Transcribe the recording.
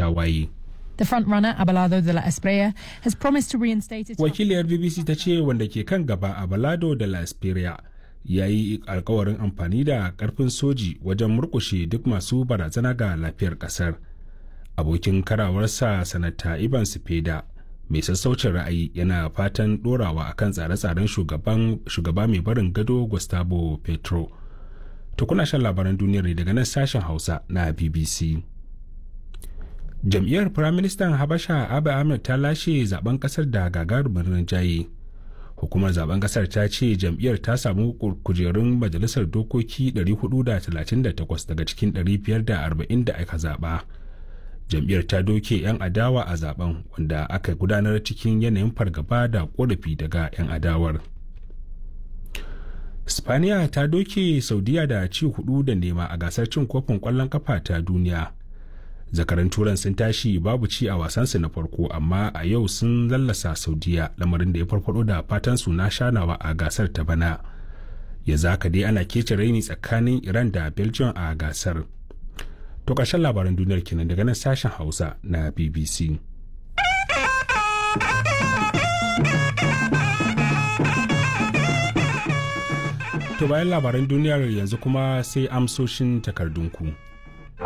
tawaye. The frontrunner, Abelardo de la Espriella, has promised to reinstate its... Wakiliyar BBC ta ce wanda ke kan gaba Abelardo de la Espriella ya yi alkawarin amfani da karfin soji wajen murkushe duk masu barazana ga lafiyar kasar. Abokin karawarsa sanata Ivan Sipeda mai sassaucin ra'ayi yana fatan dorawa akan tsare-tsaren shugaba mai barin gado Gustavo Petro. To kuna shan labaran duniyar ne daga nan sashen Hausa na BBC. Jam'iyyar Firaministan Habasha Abiy Ahmed ta lashe zaben kasar da gagarumin rinjaye. Hukumar zaben kasar ta ce jam'iyyar ta samu kujerun majalisar dokoki 438 daga cikin 540 da aka zaba. Jam'iyyar ta doke 'yan adawa a zaben wanda aka gudanar cikin yanayin fargaba da korafi daga 'yan adawar. Spaniya ta doke Saudiya da ci hudu da nema a gasar cin kofin kwallon kafa ta duniya. Zakaran turan sun tashi babu ci a wasansu na farko amma a yau sun lallasa Saudiya lamarin da ya farfado da fatan su na shanawa a gasar ta bana. Ya zaka dai ana kece raini tsakanin Iran da Belgium a gasar. To ƙarshen labaran duniyar kenan daga nan sashen Hausa na BBC. To bayan labaran duniyar yanzu kuma sai amsoshin takardunku.